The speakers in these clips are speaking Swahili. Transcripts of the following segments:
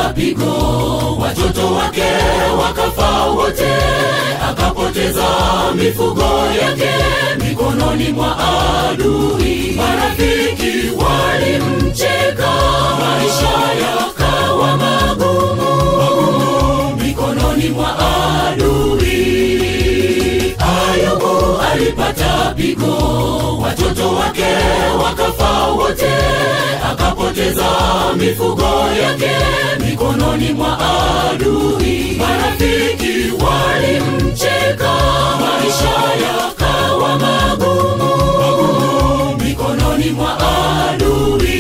alipata pigo, watoto wake wakafa wote, akapoteza mifugo yake mikononi mwa adui. Marafiki walimcheka, maisha yakawa magumu mikononi mwa adui. Ayubu alipata pigo, watoto wake wakafa wote, akapoteza mifugo yake mikononi mwa adui. Marafiki walimcheka, maisha yakawa magumu mikononi mwa adui.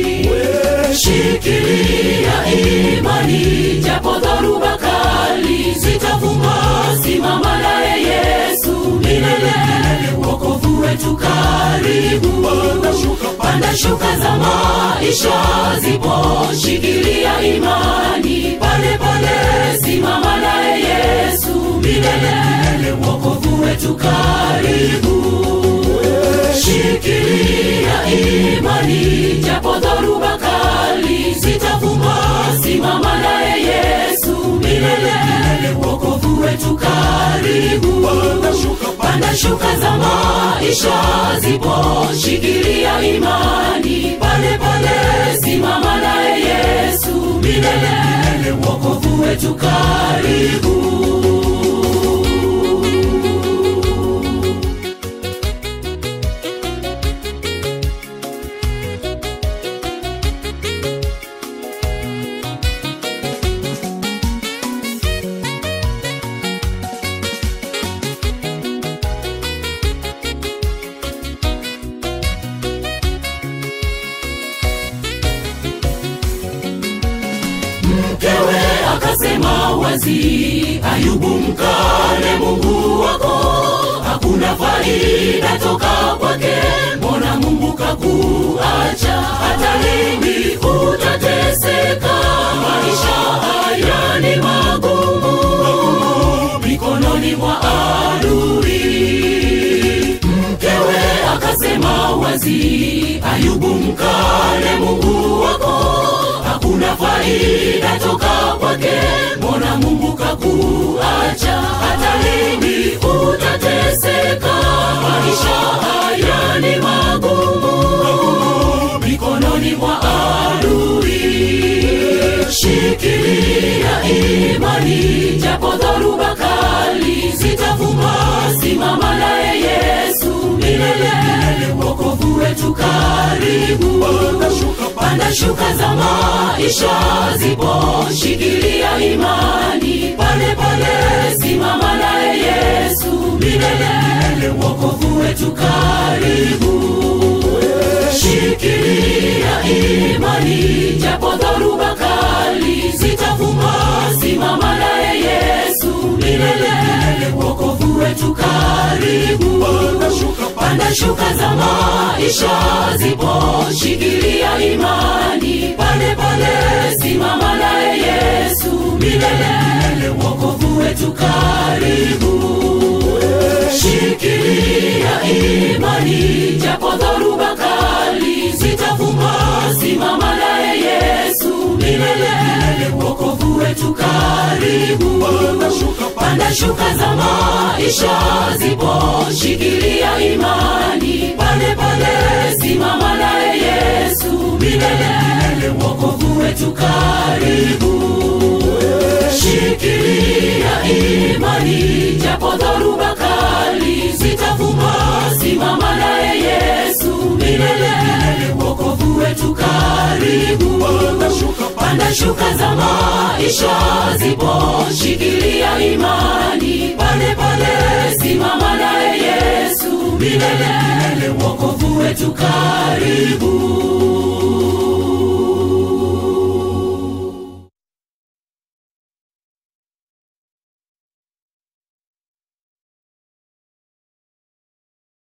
Shikilia imani, japo dhoruba kali zitavuma, simama naye Yesu milele, wokovu wetu karibu. Panda shuka za maisha zipo, shikilia imani, pale pale, simama naye Yesu milele, wokovu wetu karibu. Shikilia imani, japo dhoruba kali zitavuma, simama naye Yesu milele, wokovu wetu karibu. Panda shuka za maisha zipo, shikilia imani, pale pale, simama naye Yesu milele, wokovu wetu karibu. mkewe akasema wazi, Ayubu mkane Mungu wako, hakuna faida toka kwake, mbona Mungu kakuacha? Hata lini utateseka? Maisha haya ni magumu mikononi mwa adui. Mkewe akasema wazi, Ayubu mkane Mungu wako, hakuna faida toka kwake, mbona Mungu kakuacha? Hata lini utateseka? Maisha haya ni magumu mikononi mwa adui. Shikilia imani, japo dhoruba kali zitavuma, simama naye Yesu milele, wokovu wetu karibu. Panda shuka za maisha zipo, shikilia imani, pale pale, simama naye Yesu milele, wokovu wetu karibu. Shikilia imani, japo dhoruba kali zitavuma, simama naye Yesu milele, wokovu wetu karibu. Panda shuka za maisha zipo, shikilia imani, pale pale, simama naye Yesu milele, wokovu wetu karibu. Shikilia imani, japo dhoruba kali zitavuma, simama naye Yesu milele, wokovu wetu karibu. Panda shuka za maisha zipo, shikilia imani, pale pale, simama naye Yesu milele, wokovu wetu karibu. Shikilia imani, japo dhoruba kali zitavuma, simama naye Yesu milele, wokovu wetu karibu. Panda shuka za maisha zipo, shikilia imani, pale pale, simama naye Yesu milele, wokovu wetu karibu.